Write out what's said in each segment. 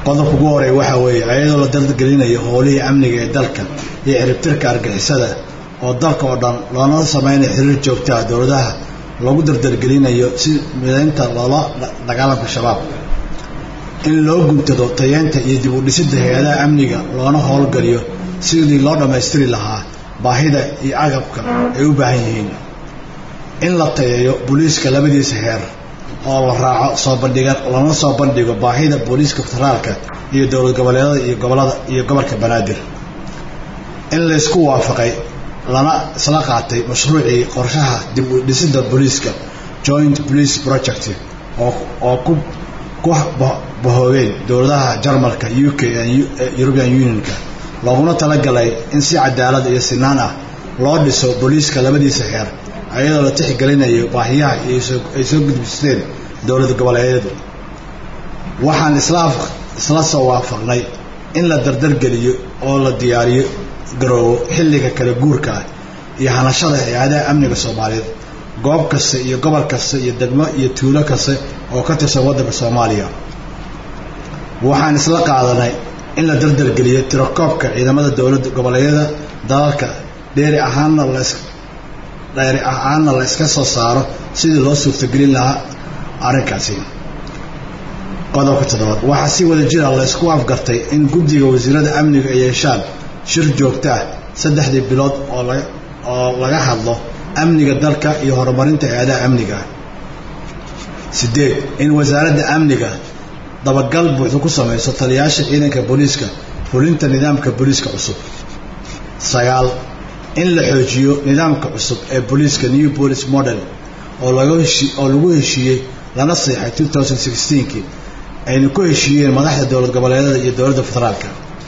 qodobka ugu horeeya waxaa weeye ayadoo la dardargelinayo howlihii amniga ee dalka iyo ciribtirka argixisada oo dalka oo dhan loonala samaynayo xiriir joogtaha dowladaha lagu dardargelinayo si midaynta loola dagaalanka shabaab in loo guntado tayeenta iyo dib u dhisidda hay-adaha amniga loona howlgaliyo sidii loo dhammaystiri lahaa baahida iyo agabka ay u baahan yihiin in la tayeeyo booliiska labadiisa heer oo la raaco soo bandhiga lana soo bandhigo baahida booliiska federaalka iyo dowlad goboleedada iyo gobolada iyo gobolka banaadir in laysku waafaqay lana isla qaatay mashruucii qorshaha dib u dhisidda booliiska joint police project oo ku ku bahoobeen dowladaha jarmalka u k european unionka looguna talagalay in si cadaalad iyo sinaan ah loo dhiso booliiska labadiisa heer ayadoo la tixgelinayo baahiyaha ay soo gudbisteen dowlad goboleedyadu waxaan isla soo waafaqnay in la dardargeliyo oo la diyaariyo garoobo xilliga kala guurka ah iyo hanashada hay-adaha amniga soomaaliyeed goob kasta iyo gobol kasta iyo degmo iyo tuulo kasta oo ka tirsan waddanka soomaaliya waxaan isla qaadanay in la dardargeliyo tirakoobka ciidamada dowladda goboleedyada dalalka dheeri ahaanna dheeri ahaanna la iska soo saaro sidii loo suurtagelin lahaa arrinkaasi qodobka toddobaad waxaa si wada jira laysku afgartay in guddiga wasiirada amniga ay yeeshaan shir joogto ah saddexdii bilood oo laga hadlo amniga dalka iyo horumarinta hay-adaha amniga sideed in wasaaradda amniga dabagal buuxda ku samayso taliyaasha ciidanka booliiska fulinta nidaamka booliiska cusub sagaal in la xoojiyo nidaamka cusub ee booliiska new police model oo oo lagu heshiiyey lana seexay kii ayna ku heshiiyeen madaxda dowlad goboleedyada iyo dowladda federaalka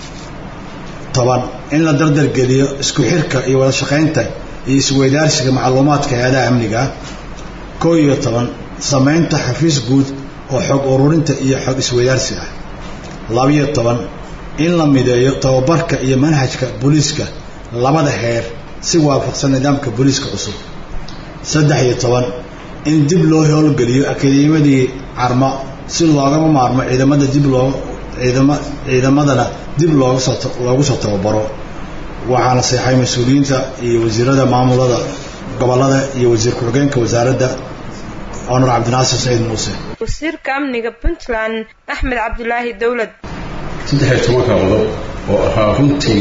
toban in la dardargeliyo isku xirka iyo wada shaqaynta iyo isweydaarsiga macluumaadka hay-adaha amniga koo iyo toban samaynta xafiis guud oo xog ururinta iyo xog isweydaarsi ah labiyo toban in la mideeyo tababarka iyo manhajka booliiska labada heer si waafaqsan nidaamka booliiska cusub saddex iyo toban in dib loo howlgeliyo akademimadii carmo si loogama maarmo ciidamada dib loo ciidama ciidamadana dib looga soo loogu soo tababaro waxaana seexay mas-uuliyiinta iyo wasiirada maamulada gobolada iyo wasiir ku-xigeenka wasaaradda honor cabdinaasir saciid muuse wasiirka amniga puntland axmed cabdulaahi dowlad saddex iyo tobanka qodob oo ahaa runtii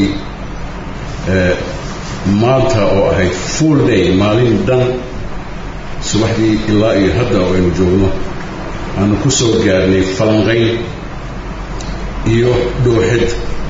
maanta oo ahayd full day maalin dhan subaxdii ilaa iyo hadda oo aynu joogno aanu ku soo gaarnay falanqayn iyo dhooxid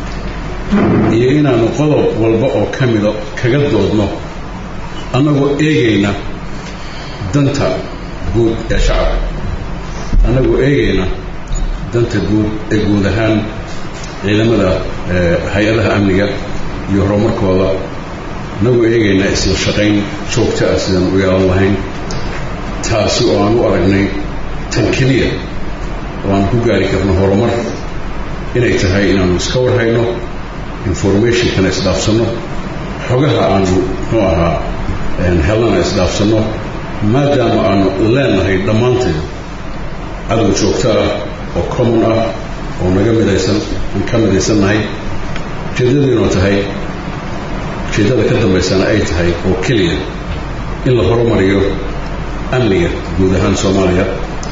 iyo inaanu qodob walba oo ka mida kaga doodno annagoo eegayna danta guud ee shacabka annagoo eegayna danta guud ee guud ahaan ciidamada hay-adaha amniga iyo horumarkooda annagoo eegayna isla shaqayn joogta ah sidaan u yeelan lahayn taasi oo aan u aragnay tan keliya oo aan ku gaari karno horumar inay tahay inaanu iska warhayno informationkana isdhaafsanno xogaha aanu muxuu ahaa helana isdhaafsanno maadaama aanu leenahay dhammaanteed cadow joogto ah oo common ah oo naga midaysan aan ka midaysannahay ujeeddadiinoo tahay ujeeddada ka dambaysana ay tahay oo keliya in la horumariyo amniga guud ahaan soomaaliya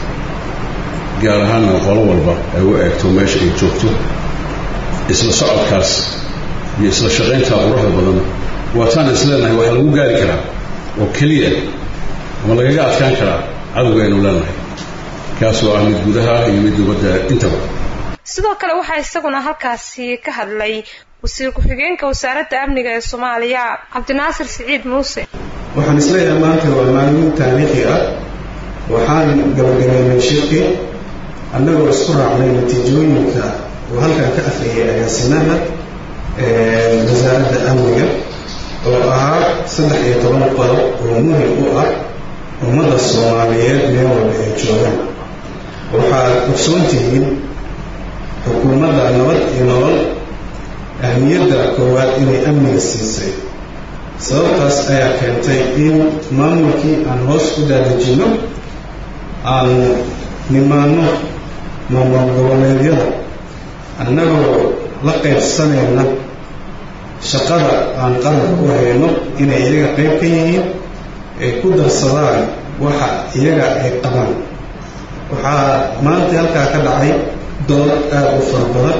gaar ahaanna qolo walba ay u eegto meesha ay joogto isla socodkaas iyo isla shaqayntaa quruxda badan waataan is leenahay waxaa lagu gaari karaa oo keliya ama lagaga adkaan karaa cadowga aynu leenahay kaasoo ah mid gudaha iyo mid dibadda intaba sidoo kale waxaa isaguna halkaasi ka hadlay wasiir ku-xigeenka wasaaradda amniga ee soomaaliya cabdinaasir siciid muuse waxaan isleeyahay maanta waa maalin taariikhi ah waxaan gabagabeynay shirki annagoo isku raacnay natiijooyinka uu halkan ka afriyay agaasimaha wasaaradda amniga oo ahaa saddex iyo toban qodob oo muhim u ah ummadda soomaaliyeed meel walba ay joogaan waxaad ogsoon tihiin xukuumadda nabad iyo nolol ahmiyadda koowaad inay amniga siisay sababtaas ayaa keentay in maamulkii aan hoos u daadejinno aan nimaanno maamul goboleedyada annagoo la qaybsanayna shaqada aan qaranka u hayno inay iyaga qayb ka yihiin ay ku darsadaan waxa iyaga ay qabaan waxaa maanta halkaa ka dhacay dood aada u fara badan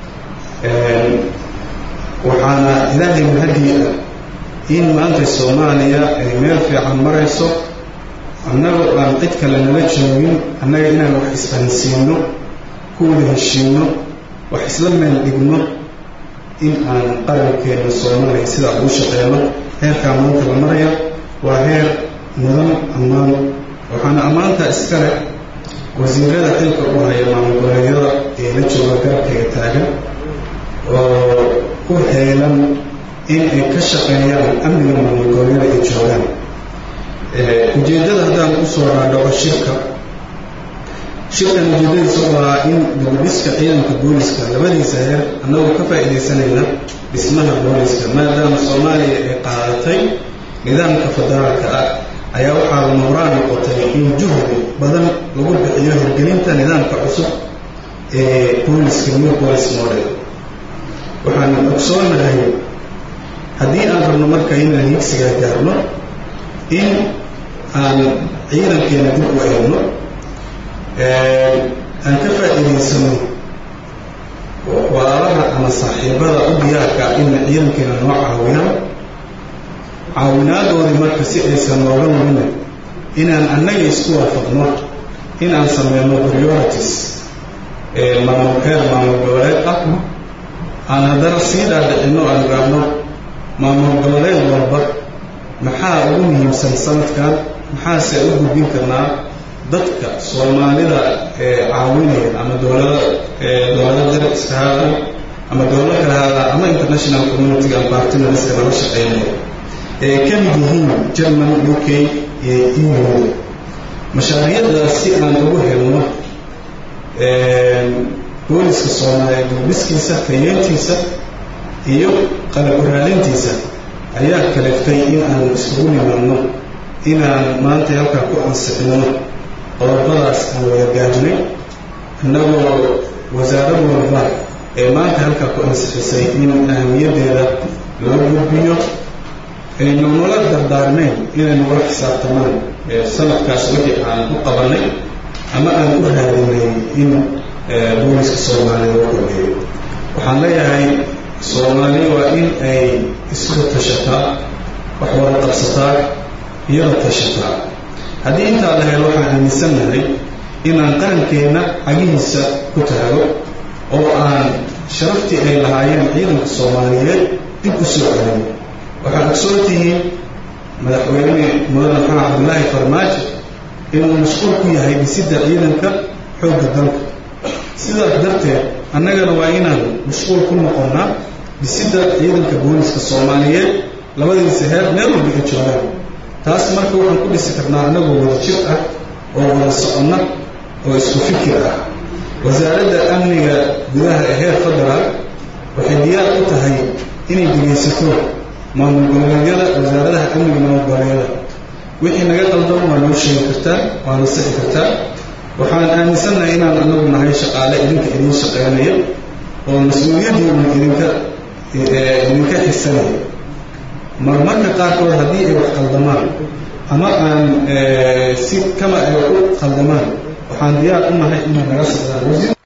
waxaana ilaahay mahadii ah in maanta soomaaliya ay meel fiican marayso annagoo aan cid kale nala joogin annaga inaan wax isfahansiino ku wada heshiino wax isla meel dhigno in aan qarankeena soomaaliya sidaa ugu shaqeyno heerkaa maanta la maraya waa heer mudan ammaan waxaana ammaantaa iska leh wasiirada xilka u haya maamulgoleedyada ee la jooga garabkayga taagan oo u heelan in ay ka shaqeeyaan amniga maamulgoleedyada ay joogaan ujeeddada haddaan usoo dhaadhaco shirka shirkan ujeeddadiisa waa in dibudhiska ciidanka booliska labadiisa heer annagoo ka faa'iidaysanayna dhismaha booliska maadaama soomaaliya ay qaadatay nidaamka federaalka ah ayaa waxaa la nuuraan noqotay in juhdi badan lagu bixiyo hirgelinta nidaamka cusub ee booliska new police model waxaan ogsoonahay haddii aan rabno marka inaan higsigaa gaarno in aan ciidankeena dib u eegno aan ka faa'iidaysano walaalaha ama saaxiibada u diyaarka inna ciidankeena noo caawiyaan caawinaadoodii marka si aysan nooga lumina inaan annaga isku waafaqno in aan sameyno priorities ee maamul heer maamul goboleed ah aan haddana sii dhaadhicino aan raabno maamul goboleed walba maxaa ugu muhiimsan sanadkan maxaase u gudbin karnaa dadka soomaalida ee caawinaya ama dowlada dowlada darab iska haada ama dowlad kale haada ama international community and partnerska nala shaqeynaya ee ka mid yihiin german u k iyo eu mashaariicdaas si aan ugu helno booliska soomaaliya dulbiskiisa kayeentiisa iyo qalab uraalintiisa ayaa kaleftay in aan iskugu nimaadno inaan maanta halkaa ku ansixino qodobadaas aan wada gaajnay innagoo wasaarad walba ee maanta halkaa ku ansixisay in ahamiyadeeda loo gudbiyo aynu nala dardaarnayn inay nagula xisaabtamaan sanadkaas wixii aan u qabanay ama aan u raadinay in booliska soomaaliya loo kordheeyo waxaan leeyahay soomaaliya waa in ay isku tashataa wax wada qabsataa iyada tashataa haddii intaa la helo waxaan aaminsannahay inaan qarankeenna xagihiisa ku taago oo aan sharaftii ay lahaayeen ciidanka soomaaliyeed dib u soo celin waxaad ogsoon tihiin madaxweyne mudane maxamed cabdulaahi farmaajo inuu mashquul ku yahay dhisidda ciidanka xoogga dalka sidaas darteed annagana waa inaan mashquul ku noqonnaa dhisidda ciidanka booliska soomaaliyeed labadiisa heer meel walba ay joogaan taas marka waxaan ku dhisi karnaa annagoo wada jir ah oo wada soconna oo isku fikir ah wasaaradda amniga gudaha ee heer federaal waxay diyaar u tahay inay dhegaysato maamul goboleedyada wasaaradaha amniga maamul goboleedyada wixii naga qaldan waa noo sheegi kartaa waa nasixi kartaa waxaan aaminsannahay inaan anagu nahay shaqaale idinka idiin shaqeynaya oo mas-uuliyaddiina idinka idinka xirsanaya marmarka qaarkood haddii ay wax qaldamaan ama aan si kama ay u qaldamaan waxaan diyaar u nahay inay naga socdaan